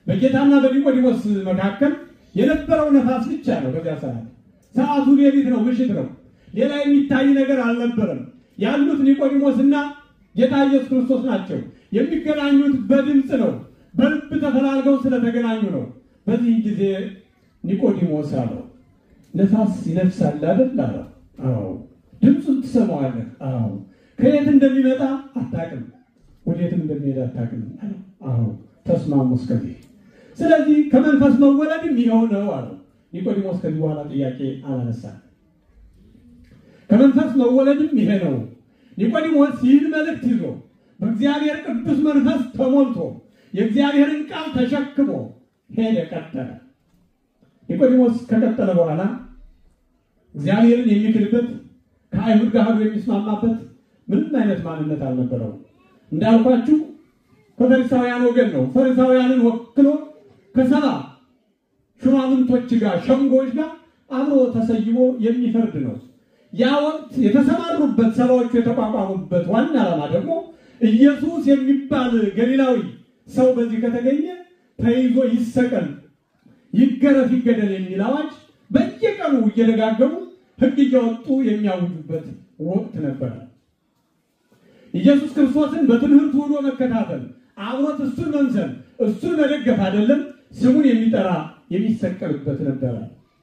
በጌታና በኒቆዲሞስ መካከል የነበረው ነፋስ ብቻ ነው። በዚያ ሰዓት ሰዓቱ ሌሊት ነው፣ ምሽት ነው። ሌላ የሚታይ ነገር አልነበረም። ያሉት ኒቆዲሞስና ጌታ ኢየሱስ ክርስቶስ ናቸው። የሚገናኙት በድምፅ ነው። በልብ ተፈላልገው ስለተገናኙ ነው። በዚህ ጊዜ ኒቆዲሞስ አለው ነፋስ ይነፍሳል አይደል? አለው። አዎ። ድምፁን ትሰማዋለህ? አዎ። ከየት እንደሚመጣ አታውቅም፣ ወዴትም እንደሚሄድ አታውቅም አለው። አዎ። ተስማሙ እስከዚህ። ስለዚህ ከመንፈስ መወለድም ይኸው ነው አለው። ኒቆዲሞስ ከዚህ በኋላ ጥያቄ አላነሳም። ከመንፈስ መወለድም ይሄ ነው። ኒቆዲሞስ ይህን መልእክት ይዞ በእግዚአብሔር ቅዱስ መንፈስ ተሞልቶ የእግዚአብሔርን ቃል ተሸክሞ ሄደ፣ ቀጠለ። ኒቆዲሞስ ከቀጠለ በኋላ እግዚአብሔርን የሚክድበት ከአይሁድ ጋር አብሮ የሚስማማበት ምንም አይነት ማንነት አልነበረው። እንዳልኳችሁ ከፈሪሳውያን ወገን ነው። ፈሪሳውያንን ወክሎ ከሰባ ሹማምንቶች ጋር ሸንጎች ጋር አብሮ ተሰይሞ የሚፈርድ ነው። ያ ወቅት የተሰማሩበት ሰባዎቹ የተቋቋሙበት ዋና ዓላማ ደግሞ ኢየሱስ የሚባል ገሊላዊ ሰው በዚህ ከተገኘ ተይዞ ይሰቀል፣ ይገረፍ፣ ይገደል የሚል አዋጅ በየቀኑ እየደጋገሙ ሕግ እያወጡ የሚያውጁበት ወቅት ነበረ። ኢየሱስ ክርስቶስን በትምህርቱ ሆኖ መከታተል፣ አብሮት እሱን መምሰል፣ እሱን መደገፍ አይደለም ስሙን የሚጠራ የሚሰቀልበት ነበረ።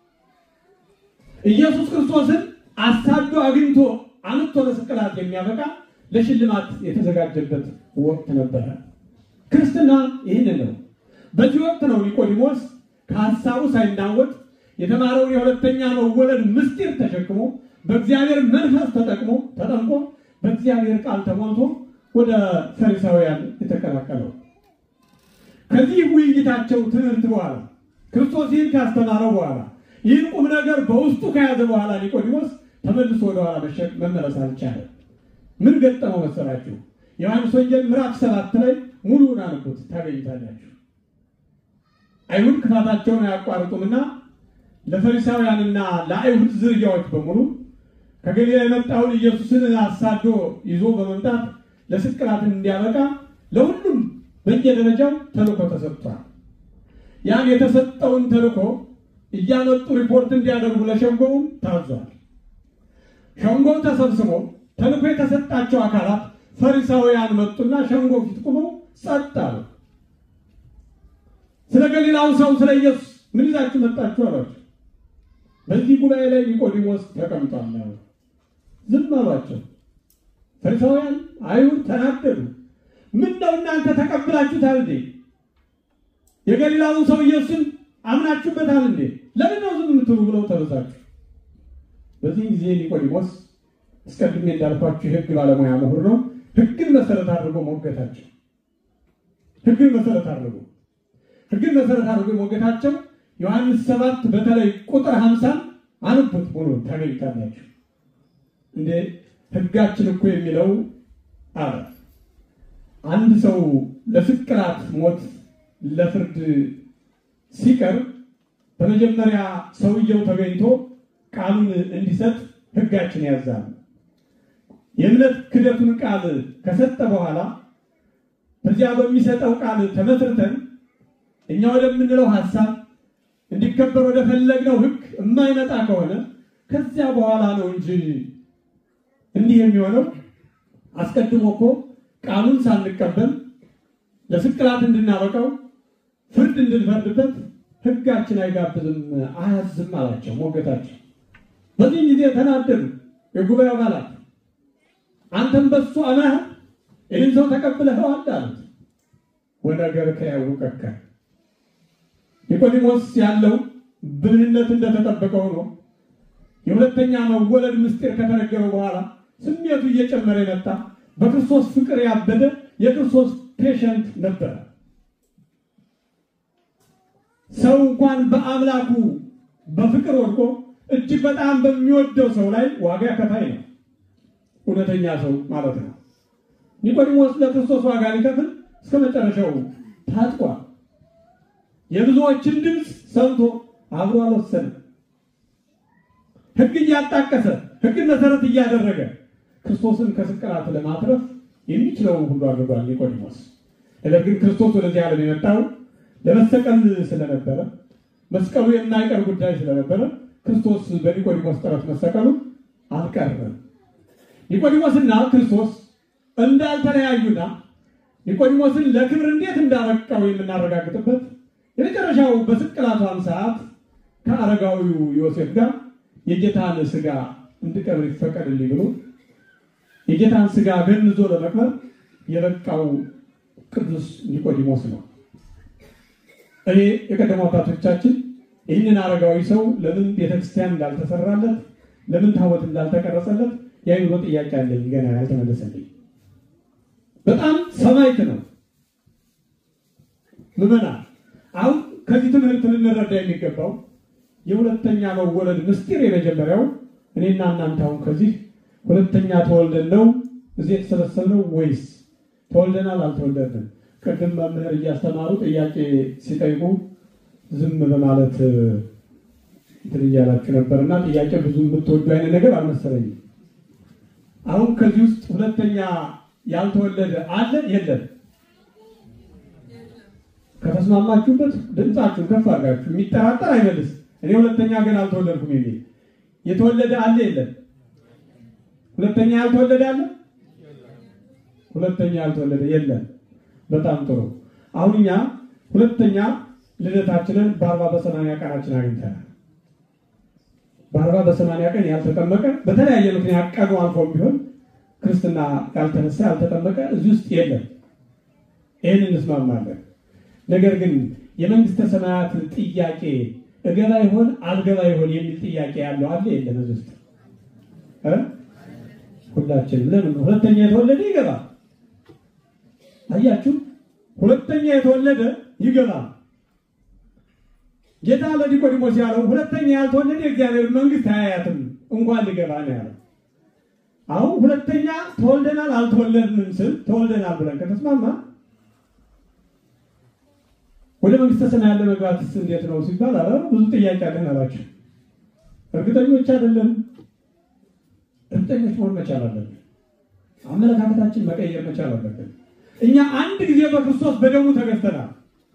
ኢየሱስ ክርስቶስን አሳዶ አግኝቶ አምጥቶ ለስቅላት የሚያበቃ ለሽልማት የተዘጋጀበት ወቅት ነበረ። ክርስትና ይህንን ነው። በዚህ ወቅት ነው ኒቆዲሞስ ከሀሳቡ ሳይናወጥ የተማረውን የሁለተኛ መወለድ ምስጢር ተሸክሞ በእግዚአብሔር መንፈስ ተጠቅሞ ተጠምቆ በእግዚአብሔር ቃል ተሞልቶ ወደ ፈሪሳውያን የተቀላቀለው። ከዚህ ውይይታቸው ትምህርት በኋላ ክርስቶስ ይህን ካስተማረው በኋላ ይህን ቁም ነገር በውስጡ ከያዘ በኋላ ኒቆዲሞስ ተመልሶ ወደኋላ መመለስ አልቻለም። ምን ገጠመው መሰላችሁ? ዮሐንስ ወንጌል ምዕራፍ ሰባት ላይ ሙሉውን አንቡት ታገኝታላችሁ። አይሁድ ክፋታቸውን አያቋርጡምና ለፈሪሳውያንና ለአይሁድ ዝርያዎች በሙሉ ከገሊላ የመጣውን ኢየሱስን አሳዶ ይዞ በመምጣት ለስቅላት እንዲያበቃ ለሁሉም በየደረጃው ተልእኮ ተሰጥቷል። ያን የተሰጠውን ተልእኮ እያመጡ ሪፖርት እንዲያደርጉ ለሸንጎውም ታዟል። ሸንጎው ተሰብስቦ ተልእኮ የተሰጣቸው አካላት ፈሪሳውያን መጡና ሸንጎ ፊት ቁመው ጸጥ አሉ። ስለ ገሊላው ሰው ስለ ኢየሱስ ምን ይዛችሁ መጣችሁ አሏቸው። በዚህ ጉባኤ ላይ ኒቆዲሞስ ተቀምጧል አሉ። ዝም አሏቸው። ፈሪሳውያን አይሁድ ተናደዱ። ምን ነው እናንተ ተቀብላችሁታል እንዴ? የገሊላውን ሰው ኢየሱስን አምናችሁበታል እንዴ? ለምን ነው ዝም የምትሉ ብለው ተበሳጩ። በዚህ ጊዜ ኒቆዲሞስ አስቀድሜ እንዳልኳችሁ የሕግ ባለሙያ ምሁር ነው። ሕግን መሰረት አድርጎ ሞገታቸው። ሕግን መሰረት አድርጎ ሕግን መሰረት አድርጎ ሞገታቸው ዮሐንስ ሰባት በተለይ ቁጥር ሀምሳ አንቡት ሙሉ ታገኝታላችሁ። እንዴ ሕጋችን እኮ የሚለው አለ አንድ ሰው ለስቅላት ሞት ለፍርድ ሲቀርብ በመጀመሪያ ሰውየው ተገኝቶ ቃሉን እንዲሰጥ ሕጋችን ያዛል። የእምነት ክደቱን ቃል ከሰጠ በኋላ በዚያ በሚሰጠው ቃል ተመስርተን እኛ ወደምንለው ሀሳብ እንዲከበር ወደ ፈለግነው ሕግ የማይመጣ ከሆነ ከዚያ በኋላ ነው እንጂ እንዲህ የሚሆነው። አስቀድሞ እኮ ቃሉን ሳንቀበል ለስቅላት እንድናበቃው ፍርድ እንድንፈርድበት ሕጋችን አይጋብዝም አያዝም አላቸው ሞገታቸው። በዚህ ጊዜ ተናደዱ የጉባኤ አባላት። አንተም በሱ አምነህ ይህን ሰው ተቀብለኸዋል አሉት። ወነገር ከያውቀከ ኒቆዲሞስ ያለው ብልህነት እንደተጠበቀ ሆኖ የሁለተኛ መወለድ ምስጢር ከተነገረው በኋላ ስሜቱ እየጨመረ የመጣ በክርስቶስ ፍቅር ያበደ የክርስቶስ ፔሸንት ነበረ። ሰው እንኳን በአምላኩ በፍቅር ወድቆ እጅግ በጣም በሚወደው ሰው ላይ ዋጋ ከፋይ ነው። እውነተኛ ሰው ማለት ነው። ኒቆዲሞስ ለክርስቶስ ዋጋ ሊከፍል እስከ መጨረሻው ታጥቋል። የብዙዎችን ድምፅ ሰምቶ አብሮ አልወሰንም። ሕግ እያጣቀሰ ሕግን መሰረት እያደረገ ክርስቶስን ከስቅላት ለማትረፍ የሚችለውን ሁሉ አድርጓል ኒቆዲሞስ። ነገር ግን ክርስቶስ ወደዚህ ዓለም የመጣው ለመሰቀል ስለነበረ መስቀሉ የማይቀር ጉዳይ ስለነበረ ክርስቶስ በኒቆዲሞስ ጥረት መሰቀሉ አልቀረም። ኒቆዲሞስና ክርስቶስ እንዳልተለያዩና ኒቆዲሞስን ለክብር እንዴት እንዳበቃው የምናረጋግጥበት የመጨረሻው በስቅላቷም ሰዓት ከአረጋዊው ዮሴፍ ጋር የጌታን ስጋ እንድቀብር ይፈቀድልኝ ብሎ የጌታን ስጋ ገንዞ ለመቅበር የበቃው ቅዱስ ኒቆዲሞስ ነው። እኔ የቀደሙ አባቶቻችን ይህንን አረጋዊ ሰው ለምን ቤተክርስቲያን እንዳልተሰራለት፣ ለምን ታቦት እንዳልተቀረጸለት የአይምሮ ጥያቄ አለኝ፣ ገና ያልተመለሰልኝ። በጣም ሰማዕት ነው። ምዕመናን አሁን ከዚህ ትምህርት ልንረዳ የሚገባው የሁለተኛ መወለድ ምስጢር የመጀመሪያው እኔና እናንተ አሁን ከዚህ ሁለተኛ ተወልደን ነው እዚህ የተሰበሰብነው ወይስ ተወልደናል አልተወለድንም? ቅድም መምህር እያስተማሩ ጥያቄ ሲጠይቁ ዝም በማለት እንትን እያላችሁ ነበር እና ጥያቄ ብዙ የምትወዱ አይነት ነገር አልመሰለኝም። አሁን ከዚህ ውስጥ ሁለተኛ ያልተወለደ አለ የለም? ከተስማማችሁበት ድምፃችሁን ከፍ አድርጋችሁ የሚጠራጠር አይመልስ። እኔ ሁለተኛ ግን አልተወለድኩም የሚል የተወለደ አለ የለም? ሁለተኛ ያልተወለደ አለ? ሁለተኛ ያልተወለደ የለም። በጣም ጥሩ። አሁን እኛ ሁለተኛ ልደታችንን በአርባ በሰማንያ ቀናችን አግኝተናል። በአርባ በሰማንያ ቀን ያልተጠመቀ በተለያየ ምክንያት ቀኑ አልፎ ቢሆን ክርስትና ያልተነሳ ያልተጠመቀ እዚህ ውስጥ የለም። ይህን እንስማማለን። ነገር ግን የመንግስተ ሰማያት ጥያቄ እገባ ይሆን አልገባ ይሆን የሚል ጥያቄ ያለው አለ የለም? እዚህ ውስጥ እ ሁላችንም ለምን ሁለተኛ የተወለደ ይገባል። አያችሁ፣ ሁለተኛ የተወለደ ይገባል። ጌታ ለኒቆዲሞስ ያለው ሁለተኛ ያልተወለደ የእግዚአብሔር መንግስት አያያትም እንኳን ሊገባ ነው ያለው። አሁን ሁለተኛ ተወልደናል አልተወለድንም ስል ተወልደናል ብለን ከተስማማ ወደ መንግስተ ሰማያት ለመግባትስ እንዴት ነው ሲባል አረ ብዙ ጥያቄ አለን አላቸው። እርግጠኞች አይደለም። እርግጠኞች መሆን መቻል አለብን። አመለካከታችን መቀየር መቻል አለብን። እኛ አንድ ጊዜ በክርስቶስ በደሙ ተገዝተናል።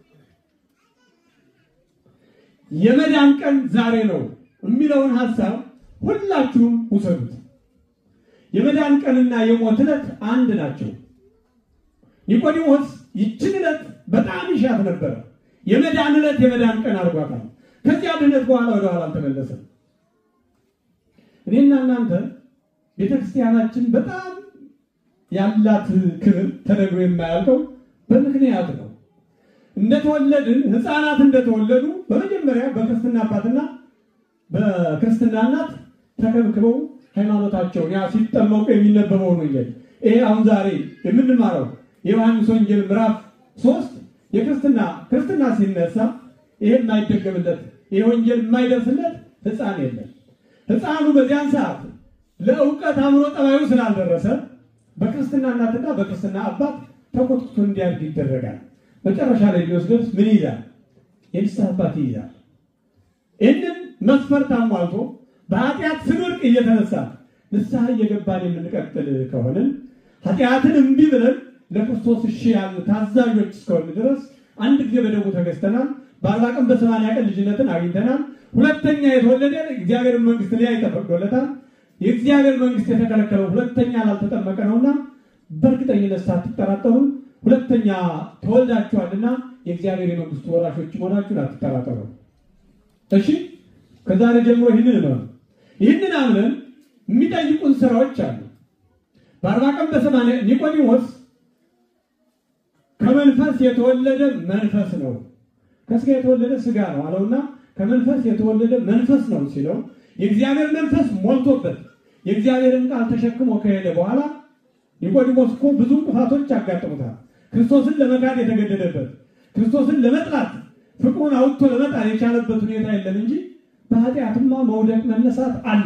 የመዳን ቀን ዛሬ ነው የሚለውን ሀሳብ ሁላችሁም ውሰዱት። የመዳን ቀንና የሞት ዕለት አንድ ናቸው። ኒቆዲሞስ ይችን ዕለት በጣም ይሻት ነበረ። የመዳን ዕለት የመዳን ቀን አድርጓታል። ከዚያ ድነት በኋላ ወደኋላ አልተመለሰም። እኔና እናንተ ቤተክርስቲያናችን በጣም ያላት ክብር ተነግሮ የማያልቀው በምክንያት ነው። እንደተወለድን ሕፃናት እንደተወለዱ በመጀመሪያ በክርስትና አባትና በክርስትና እናት ተከብክበው ሃይማኖታቸውን ያ ሲጠመቁ የሚነበበውን ወንጌል ይሄ አሁን ዛሬ የምንማረው የዮሐንስ ወንጌል ምዕራፍ ሶስት የክርስትና ክርስትና ሲነሳ ይሄ የማይደገምለት ይሄ ወንጌል የማይደርስለት ሕፃን የለም። ሕፃኑ በዚያን ሰዓት ለእውቀት አእምሮ ጠባዩ ስላልደረሰ በክርስትና እናትና በክርስትና አባት ተኮትኩቶ እንዲያድግ ይደረጋል። መጨረሻ ላይ ሊወስደርስ ምን ይይዛል? የንስሐ አባት ይይዛል። ይህንን መስፈርት አሟልቶ በኃጢአት ስንወድቅ እየተነሳ ንስሐ እየገባን የምንቀጥል ከሆንን ኃጢአትን እምቢ ብለን ለክርስቶስ እሺ ያልን ታዛዦች እስከሆን ድረስ አንድ ጊዜ በደሙ ተገዝተናል። በአርባ ቀን በሰማንያ ቀን ልጅነትን አግኝተናል። ሁለተኛ የተወለደ እግዚአብሔርን መንግስት ሊያይ ተፈቅዶለታል። የእግዚአብሔር መንግስት የተከለከለው ሁለተኛ ላልተጠመቀ ነውና በእርግጠኝነት ሳትጠራጠሩ ሁለተኛ ተወልዳችኋልና የእግዚአብሔር የመንግስቱ ወራሾች መሆናችሁን አትጠራጠሩ። እሺ፣ ከዛሬ ጀምሮ ይህንን ነው ይህንን አምነን የሚጠይቁን ስራዎች አሉ። በአርባ ቀን በሰማንያ ኒቆዲሞስ ከመንፈስ የተወለደ መንፈስ ነው፣ ከስጋ የተወለደ ስጋ ነው አለውና ከመንፈስ የተወለደ መንፈስ ነው ሲለው የእግዚአብሔር መንፈስ ሞልቶበት የእግዚአብሔርን ቃል ተሸክሞ ከሄደ በኋላ ኒቆዲሞስ እኮ ብዙ እንቅፋቶች ያጋጥሙታል። ክርስቶስን ለመካድ የተገደደበት ክርስቶስን ለመጥላት ፍቅሩን አውጥቶ ለመጣል የቻለበት ሁኔታ የለም እንጂ በኃጢአትማ መውደቅ መነሳት አለ።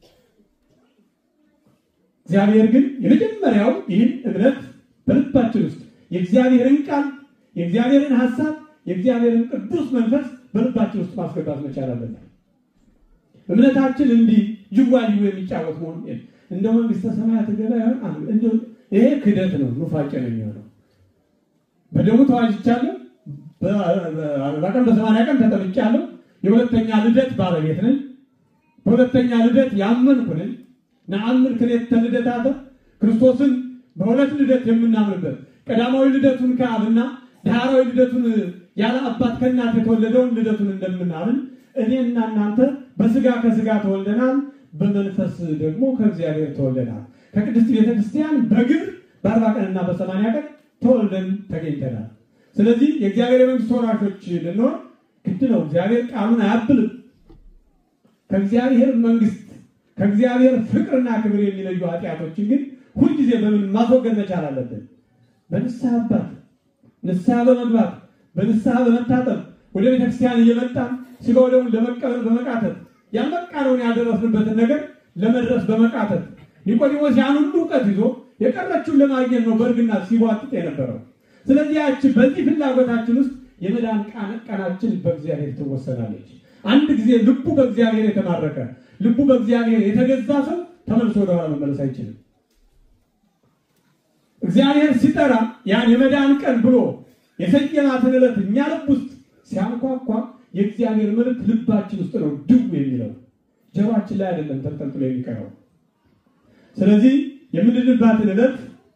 እግዚአብሔር ግን የመጀመሪያው ይህን እምነት በልባችን ውስጥ የእግዚአብሔርን ቃል የእግዚአብሔርን ሀሳብ የእግዚአብሔርን ቅዱስ መንፈስ በልባችን ውስጥ ማስገባት መቻል አለበት። እምነታችን እንዲህ ጅዋጅው የሚጫወት መሆን እንደ መንግስተ ሰማያት ገባ ይሆን? ይሄ ክደት ነው፣ ኑፋቄ ነው የሚሆነው። በደሙ ተዋጅቻለሁ፣ በአርባ ቀን በሰማንያ ቀን ተጠምቄያለሁ። የሁለተኛ ልደት ባለቤት ነኝ። በሁለተኛ ልደት ያመንኩ ነኝ። ነአምን ክልኤተ ልደታተ ክርስቶስን በሁለት ልደት የምናምንበት ቀዳማዊ ልደቱን ከአብና ዳህራዊ ልደቱን ያለ አባት ከእናት የተወለደውን ልደቱን እንደምናምን እኔና እናንተ በስጋ ከስጋ ተወልደናል፣ በመንፈስ ደግሞ ከእግዚአብሔር ተወልደናል። ከቅድስት ቤተክርስቲያን በግብር በአርባ ቀንና በሰማንያ ቀን ተወልደን ተገኝተናል። ስለዚህ የእግዚአብሔር የመንግስት ወራሾች ልንሆን ግድ ነው። እግዚአብሔር ቃሉን አያብልም። ከእግዚአብሔር መንግስት ከእግዚአብሔር ፍቅርና ክብር የሚለዩ ኃጢአቶችን ግን ሁልጊዜ በምን ማስወገድ መቻል አለብን? በንስሐ አባት ንስሐ በመግባት በንስሐ በመታጠብ ወደ ቤተክርስቲያን እየመጣን ስጋ ወደሙን ለመቀበል በመቃተት ያልበቃነውን ያልደረስንበትን ነገር ለመድረስ በመቃተት ኒቆዲሞስ ያን ሁሉ እውቀት ይዞ የቀረችውን ለማግኘት ነው በእርግና ሲቧጥጥ የነበረው። ስለዚህ ያቺ በዚህ ፍላጎታችን ውስጥ የመዳን ቀናችን በእግዚአብሔር ትወሰናለች። አንድ ጊዜ ልቡ በእግዚአብሔር የተማረከ ልቡ በእግዚአብሔር የተገዛ ሰው ተመልሶ ወደኋላ መመለስ አይችልም። እግዚአብሔር ሲጠራ ያን የመዳን ቀን ብሎ የሰየማትን ዕለት እኛ ልብ ውስጥ ሲያንኳኳ የእግዚአብሔር መልእክት ልባችን ውስጥ ነው ድው የሚለው ጀሯችን ላይ አይደለም ተንጠልጥሎ የሚቀረው። ስለዚህ የምንድንባትን ዕለት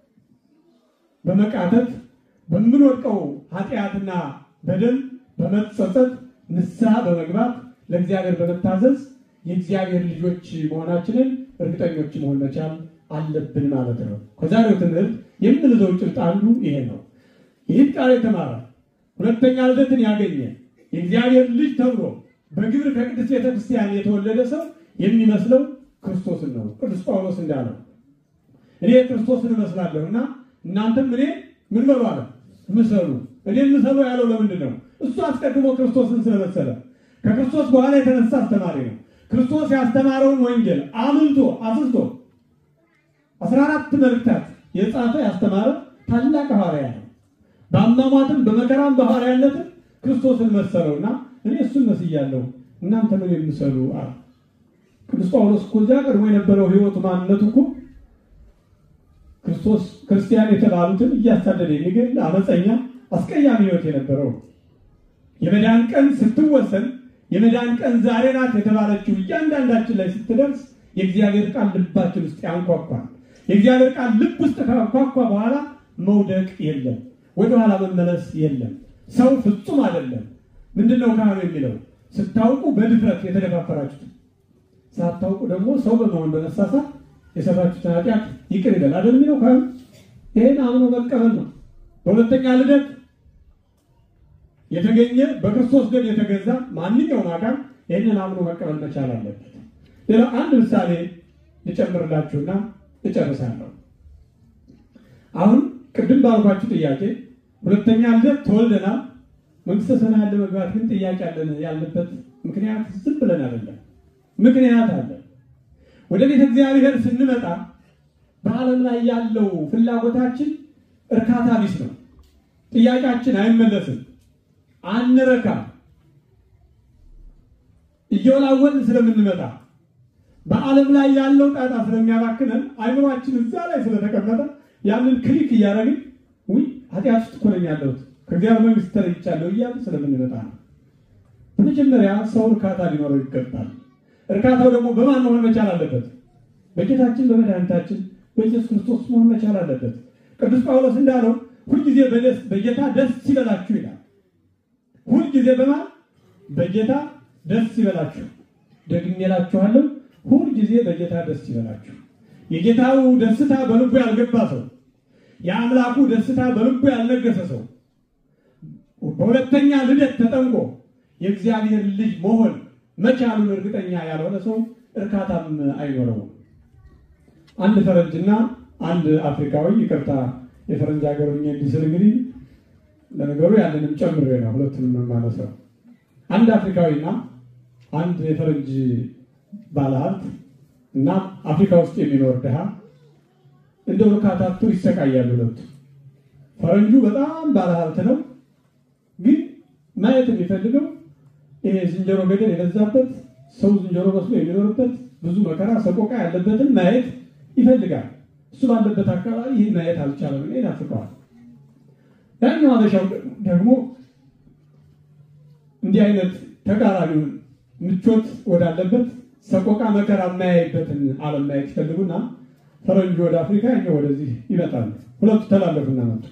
በመቃተት በምንወድቀው ኃጢአትና በደል በመጸጸት ንስሐ በመግባት ለእግዚአብሔር በመታዘዝ የእግዚአብሔር ልጆች መሆናችንን እርግጠኞች መሆን መቻል አለብን ማለት ነው። ከዛሬው ትምህርት የምንይዘው ጭብጥ አንዱ ይሄ ነው። ይህን ቃል የተማረ ሁለተኛ ልደትን ያገኘ የእግዚአብሔር ልጅ ተብሎ በግብር ከቅድስት ቤተክርስቲያን የተወለደ ሰው የሚመስለው ክርስቶስን ነው። ቅዱስ ጳውሎስ እንዳለው እኔ ክርስቶስን እመስላለሁ እና እናንተም እኔ ምን በሉ አለ ምሰሉ። እኔ ምሰሉ ያለው ለምንድን ነው? እሱ አስቀድሞ ክርስቶስን ስለመሰለ ከክርስቶስ በኋላ የተነሳ አስተማሪ ነው። ክርስቶስ ያስተማረውን ወንጌል አምልቶ አስስቶ አስራ አራት መልእክታት የጻፈ ያስተማረ ታላቅ ሐዋርያ ነው። በአሟሟትም በመከራም በሐዋርያነትም ክርስቶስን መሰለውና እኔ እሱን መስያለሁ እናንተ ምን የምሰሉ አለ። ቅዱስ ጳውሎስ እኮ እዚያ ቀድሞ የነበረው ሕይወቱ ማንነቱ እኮ ክርስቶስ ክርስቲያን የተባሉትን እያሳደደ የሚገል አመፀኛ አስቀያሚ ሕይወት የነበረው የመዳን ቀን ስትወሰን የመዳን ቀን ዛሬ ናት የተባለችው እያንዳንዳችን ላይ ስትደርስ የእግዚአብሔር ቃል ልባችን ውስጥ ያንኳኳል። የእግዚአብሔር ቃል ልብ ውስጥ ካንኳኳ በኋላ መውደቅ የለም፣ ወደኋላ መመለስ የለም። ሰው ፍጹም አይደለም። ምንድን ነው ካህኑ የሚለው? ስታውቁ በድፍረት የተደፋፈራችሁት፣ ሳታውቁ ደግሞ ሰው በመሆን በመሳሳት የሰራችሁትን ኃጢአት ይቅር ይበል አይደል የሚለው ካህኑ። ይህን አምኖ መቀበል ነው። በሁለተኛ ልደት የተገኘ በክርስቶስ ደም የተገዛ ማንኛውም አካል ይህንን አምኖ መቀበል መቻል አለበት። ሌላ አንድ ምሳሌ ልጨምርላችሁና እጨርሳለሁ። አሁን ቅድም ባልኳችሁ ጥያቄ ሁለተኛ ልደት ተወልደናል፣ መንግስተ ሰማያት ለመግባት ግን ጥያቄ አለን ያለበት ምክንያት ዝም ብለን አይደለም፣ ምክንያት አለ። ወደ ቤተ እግዚአብሔር ስንመጣ በዓለም ላይ ያለው ፍላጎታችን እርካታ ቢስ ነው። ጥያቄያችን አይመለስም፣ አንረካም። እየወላወልን ስለምንመጣ በዓለም ላይ ያለው ጣጣ ስለሚያባክነን አይምሯችን እዛ ላይ ስለተቀመጠ ያንን ክሊክ እያደረግን ውይ ኃጢአት ውስጥ እኮ ነኝ ያለሁት ከእግዚአብሔር መንግስት ተለይቻለሁ እያሉ ስለምንመጣ ነው። በመጀመሪያ ሰው እርካታ ሊኖረው ይገባል። እርካታው ደግሞ በማን መሆን መቻል አለበት? በጌታችን በመድኃኒታችን በኢየሱስ ክርስቶስ መሆን መቻል አለበት። ቅዱስ ጳውሎስ እንዳለው ሁልጊዜ በጌታ ደስ ይበላችሁ ይላል። ሁልጊዜ በማን በጌታ ደስ ይበላችሁ። ደግሜ እላችኋለሁ ሁልጊዜ በጌታ ደስ ይበላችሁ። የጌታው ደስታ በልቡ ያልገባ ሰው፣ የአምላኩ ደስታ በልቡ ያልነገሰ ሰው በሁለተኛ ልደት ተጠምቆ የእግዚአብሔር ልጅ መሆን መቻሉን እርግጠኛ ያልሆነ ሰው እርካታም አይኖረውም። አንድ ፈረንጅና አንድ አፍሪካዊ ይቅርታ፣ የፈረንጅ ሀገር እንዲህ ስል እንግዲህ ለነገሩ ያንንም ጨምሬ ነው ሁለቱንም የማነሳው። አንድ አፍሪካዊና አንድ የፈረንጅ ባለሀብት እና አፍሪካ ውስጥ የሚኖር ድሃ እንደ እርካታቱ ይሰቃያሉ ሁለቱ። ፈረንጁ በጣም ባለሀብት ነው፣ ግን ማየት የሚፈልገው ይሄ ዝንጀሮ ገደል የበዛበት ሰው ዝንጀሮ መስሎ የሚኖርበት ብዙ መከራ ሰቆቃ ያለበትን ማየት ይፈልጋል። እሱ ባለበት አካባቢ ይህን ማየት አልቻለም፣ ይናፍቀዋል። ያኛው አበሻው ደግሞ እንዲህ አይነት ተቃራኒውን ምቾት ወዳለበት ሰቆቃ መከራ የማያይበትን ዓለም ማየት ይፈልጉና ፈረንጅ ወደ አፍሪካ እኛ ወደዚህ ይመጣሉ። ሁለቱ ተላለፉና መጡ።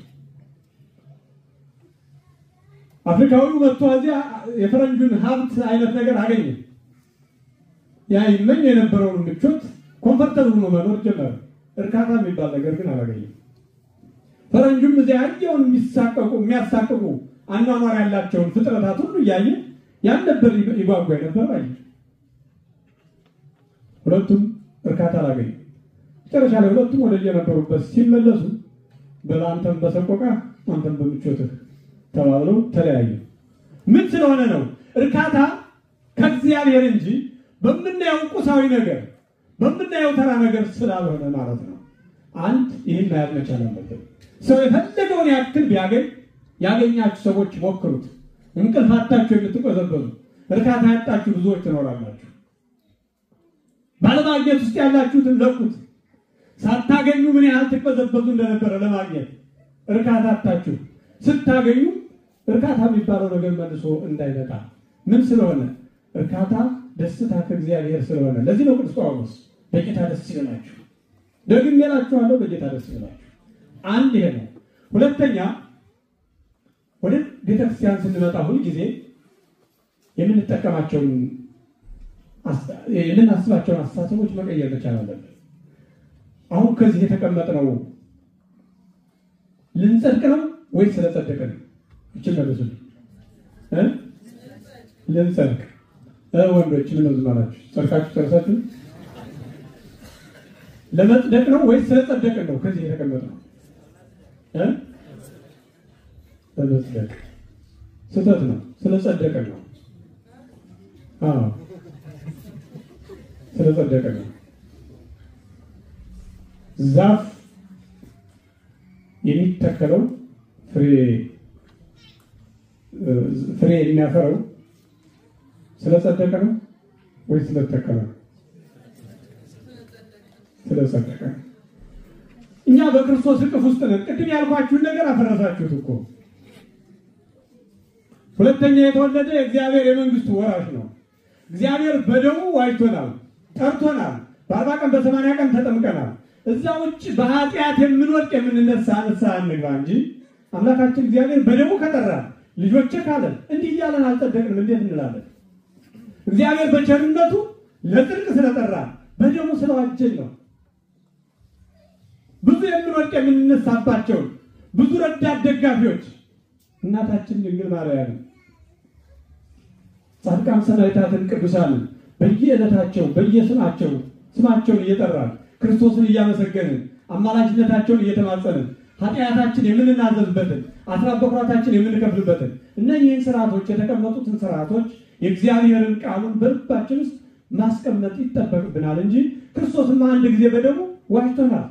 አፍሪካዊው መጥቶ እዚያ የፈረንጁን ሀብት አይነት ነገር አገኘ። ያ ይመኝ የነበረውን ምቾት ኮምፈርተብል ሆኖ መኖር ጀመረ። እርካታ የሚባል ነገር ግን አላገኘም። ፈረንጁም እዚያ ያየውን የሚሳቀቁ የሚያሳቅቁ አኗኗር ያላቸውን ፍጥረታት ሁሉ እያየ ያን ነበር ይጓጓ የነበረው አየ። ሁለቱም እርካታ አላገኙ። መጨረሻ ላይ ሁለቱም ወደ የነበሩበት ሲመለሱ በአንተም በሰቆቃ አንተም በምቾትህ ተባብለው ተለያዩ። ምን ስለሆነ ነው? እርካታ ከእግዚአብሔር እንጂ በምናየው ቁሳዊ ነገር በምናየው ተራ ነገር ስላልሆነ ማለት ነው። አንድ ይህን ማየት መቻል አለብን። ሰው የፈለገውን ያክል ቢያገኝ ያገኛችሁ ሰዎች ሞክሩት። እንቅልፍ አጣችሁ የምትቆዘበዙ እርካታ ያጣችሁ ብዙዎች ትኖራላችሁ። ባለማግኘት ውስጥ ያላችሁትን ለቁት። ሳታገኙ ምን ያህል ትቀዘበዙ እንደነበረ ለማግኘት እርካታ አጣችሁ። ስታገኙ እርካታ የሚባለው ነገር መልሶ እንዳይመጣ ምን ስለሆነ እርካታ ደስታ ከእግዚአብሔር ስለሆነ ለዚህ ነው ቅዱስ ጳውሎስ በጌታ ደስ ይበላችሁ፣ ደግሜ እላችኋለሁ በጌታ ደስ ይበላችሁ። አንድ ይሄ ነው። ሁለተኛ ወደ ቤተክርስቲያን ስንመጣ ሁል ጊዜ የምንጠቀማቸውን የምናስባቸውን አስተሳሰቦች መቀየር መቻል አለብን። አሁን ከዚህ የተቀመጥነው ልንጸድቅ ነው ወይስ ስለጸደቀ ነው? እችን መልሱ። ልንጸድቅ ወንዶች ምን ነው ዝም አላችሁ? ጸድቃችሁ ጨርሳችሁ ለመጽደቅ ነው ወይስ ስለጸደቅን ነው? ከዚህ የተቀመጥነው ለመጽደቅ ስህተት ነው። ስለጸደቅን ነው። አዎ ስለጸደቅን ነው። ዛፍ የሚተከለው ፍሬ ፍሬ የሚያፈረው ስለጸደቀ ነው ወይ ስለተከለ ነው? ስለጸደቀ ነው። እኛ በክርስቶስ እቅፍ ውስጥ ነን። ቅድም ያልኳችሁን ነገር አፈረሳችሁት እኮ። ሁለተኛ የተወለደ የእግዚአብሔር የመንግስቱ ወራሽ ነው። እግዚአብሔር በደሙ ዋጅቶናል፣ ጠርቶናል። በአርባ ቀን በሰማንያ ቀን ተጠምቀናል። እዛ ውጭ በኃጢአት የምንወድቅ የምንነሳ ንስሐ እንግባ እንጂ አምላካችን እግዚአብሔር በደሙ ከጠራን ልጆቼ ካለን እንዲህ እያለን አልጸደቅንም እንዴት እንላለን? እግዚአብሔር በቸርነቱ ለጽድቅ ስለጠራን በደሙ ስለዋጀን ነው። ብዙ የምንወድቅ የምንነሳባቸውን ብዙ ረዳት ደጋፊዎች እናታችን ድንግል ማርያም ጻድቃን ሰማዕታትን ቅዱሳንን በየዕለታቸው በየስማቸው ስማቸውን እየጠራን ክርስቶስን እያመሰገንን አማላጅነታቸውን እየተማጸንን ኃጢአታችን የምንናዘዝበትን አስራት በኩራታችን የምንከፍልበትን እነዚህን ስርዓቶች የተቀመጡትን ስርዓቶች የእግዚአብሔርን ቃሉን በልባችን ውስጥ ማስቀመጥ ይጠበቅብናል እንጂ ክርስቶስማ አንድ ጊዜ በደሙ ዋጅቶናል።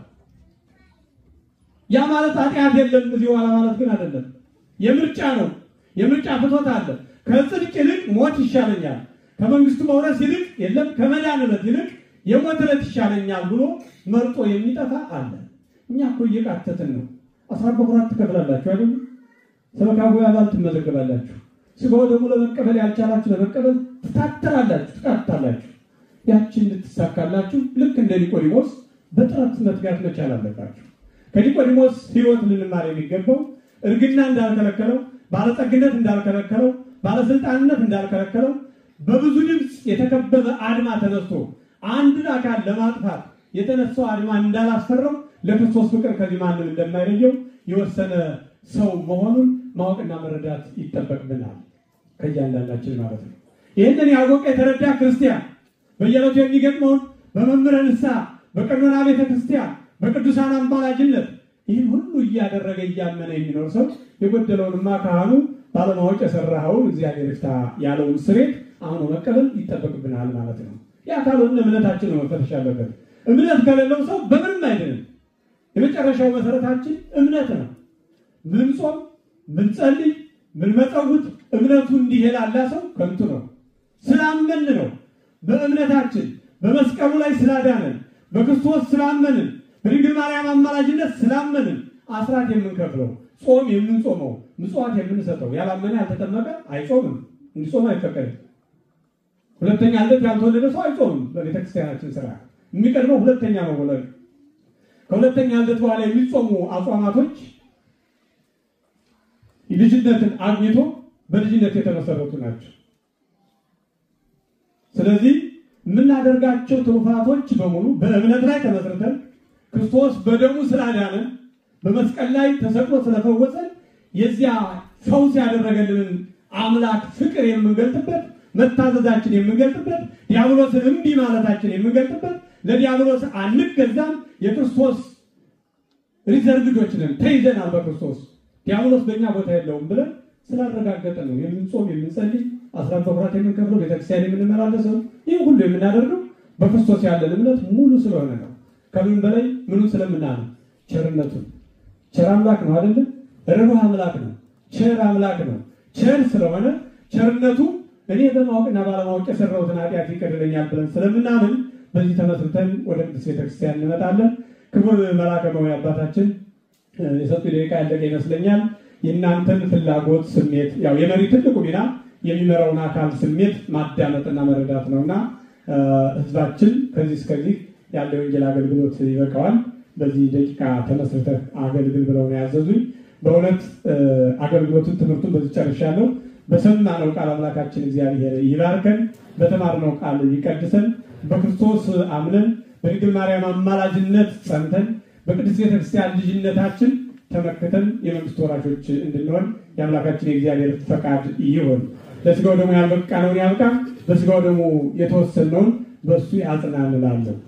ያ ማለት ኃጢአት የለም እዚህ ኋላ ማለት ግን አይደለም። የምርጫ ነው። የምርጫ ፍቶት አለ። ከጽድቅ ይልቅ ሞት ይሻለኛል፣ ከመንግስቱ መውረስ ይልቅ የለም ከመዳን ዕለት ይልቅ የሞት ዕለት ይሻለኛል ብሎ መርጦ የሚጠፋ አለ። እኛ እኮ እየቃተትን ነው። አስራት በኩራት ትከፍላላችሁ አይደል? ሰበካ ጉባኤ አባል ትመዘገባላችሁ። ስጋው ደግሞ ለመቀበል ያልቻላችሁ ለመቀበል ትታተራላችሁ፣ ትቃታላችሁ። ያችን እንድትሳካላችሁ ልክ እንደ ኒቆዲሞስ በጥረት መትጋት መቻል አለባችሁ። ከኒቆዲሞስ ሕይወት ልንማር የሚገባው እርግና እንዳልከለከለው፣ ባለጸግነት እንዳልከለከለው፣ ባለስልጣንነት እንዳልከለከለው በብዙ ድምፅ የተከበበ አድማ ተነስቶ አንድን አካል ለማጥፋት የተነሳው አድማ እንዳላስፈራው ለክርስቶስ ፍቅር ከዚህ ማንም እንደማይለየው የወሰነ ሰው መሆኑን ማወቅና መረዳት ይጠበቅብናል ከእያንዳንዳችን ማለት ነው። ይህንን ያወቀ የተረዳ ክርስቲያን በየዕለቱ የሚገጥመውን በመምህረ ንስሐ፣ በቀኖና ቤተ ክርስቲያን፣ በቅዱሳን አማላጅነት ይህን ሁሉ እያደረገ እያመነ የሚኖር ሰው የጎደለውንማ ካህኑ ባለማወቅ የሰራኸውን እግዚአብሔር ይፍታ ያለውን ስሬት አሁኑ መቀበል ይጠበቅብናል ማለት ነው። ያ ካልሆነ እምነታችን ነው መፈተሽ ያለበት። እምነት ከሌለው ሰው በምንም አይድንም። የመጨረሻው መሰረታችን እምነት ነው። ምንጾም፣ ምንጸልይ፣ ምንመጸውት እምነቱ እንዲህ የላላ ሰው ከንቱ ነው። ስላመን ነው። በእምነታችን በመስቀሉ ላይ ስላዳነን፣ በክርስቶስ ስላመንን፣ በድንግል ማርያም አማላጅነት ስላመንን አስራት የምንከፍለው ጾም የምንጾመው ምጽዋት የምንሰጠው ያላመነ ያልተጠመቀ አይጾምም። እንዲጾም አይፈቀድም። ሁለተኛ ልደት ያልተወለደ ሰው አይጾምም። በቤተክርስቲያናችን ስራ የሚቀድመው ሁለተኛ መወለድ። ከሁለተኛ ልደት በኋላ የሚጾሙ አጽዋማቶች ልጅነትን አግኝቶ በልጅነት የተመሰረቱ ናቸው። ስለዚህ የምናደርጋቸው ትሩፋቶች በሙሉ በእምነት ላይ ተመስርተን ክርስቶስ በደሙ ስላዳነን በመስቀል ላይ ተሰቅሎ ስለፈወሰን የዚያ ፈውስ ያደረገልንን አምላክ ፍቅር የምንገልጥበት መታዘዛችን የምንገልጥበት ዲያብሎስን እምቢ ማለታችን የምንገልጥበት ለዲያብሎስ አንገዛም የክርስቶስ ሪዘርቭዶች ነን ተይዘናል በክርስቶስ ዲያብሎስ በእኛ ቦታ የለውም ብለን ስላረጋገጠ ነው የምንጾም የምንጸልይ አስራት በኩራት የምንከፍለው ቤተክርስቲያን የምንመላለሰው ይህ ሁሉ የምናደርገው በክርስቶስ ያለን እምነት ሙሉ ስለሆነ ነው ከምን በላይ ምኑን ስለምናምን ቸርነቱን ቸር አምላክ ነው አይደለ ርኅሩህ አምላክ ነው ቸር አምላክ ነው ቸር ስለሆነ ቸርነቱ እኔ በማወቅና ባለማወቅ የሰራሁትን ኃጢአት ይቀርልኛል ብለን ስለምናምን በዚህ ተመስርተን ወደ ቅዱስ ቤተክርስቲያን እንመጣለን ክቡር መልአከ መዊ አባታችን የሰጡ ደቂቃ ያለቀ ይመስለኛል የእናንተን ፍላጎት ስሜት ያው የመሪ ትልቁ ሚና የሚመራውን አካል ስሜት ማዳመጥና መረዳት ነውና ህዝባችን ከዚህ እስከዚህ ያለ የወንጌል አገልግሎት ይበቃዋል በዚህ ደቂቃ ተመስርተህ አገልግል ብለው ነው ያዘዙኝ በእውነት አገልግሎቱን ትምህርቱን በዚህ ጨርሻለሁ በሰማነው ቃል አምላካችን እግዚአብሔር ይባርከን በተማርነው ቃል ይቀድሰን በክርስቶስ አምነን በድንግል ማርያም አማላጅነት ጸንተን በቅድስት ቤተክርስቲያን ልጅነታችን ተመክተን የመንግስት ወራሾች እንድንሆን የአምላካችን የእግዚአብሔር ፈቃድ ይሆን ለስጋው ደግሞ ያልበቃነውን ያብቃ በስጋው ደግሞ የተወሰነውን በእሱ ያጽናን እላለሁ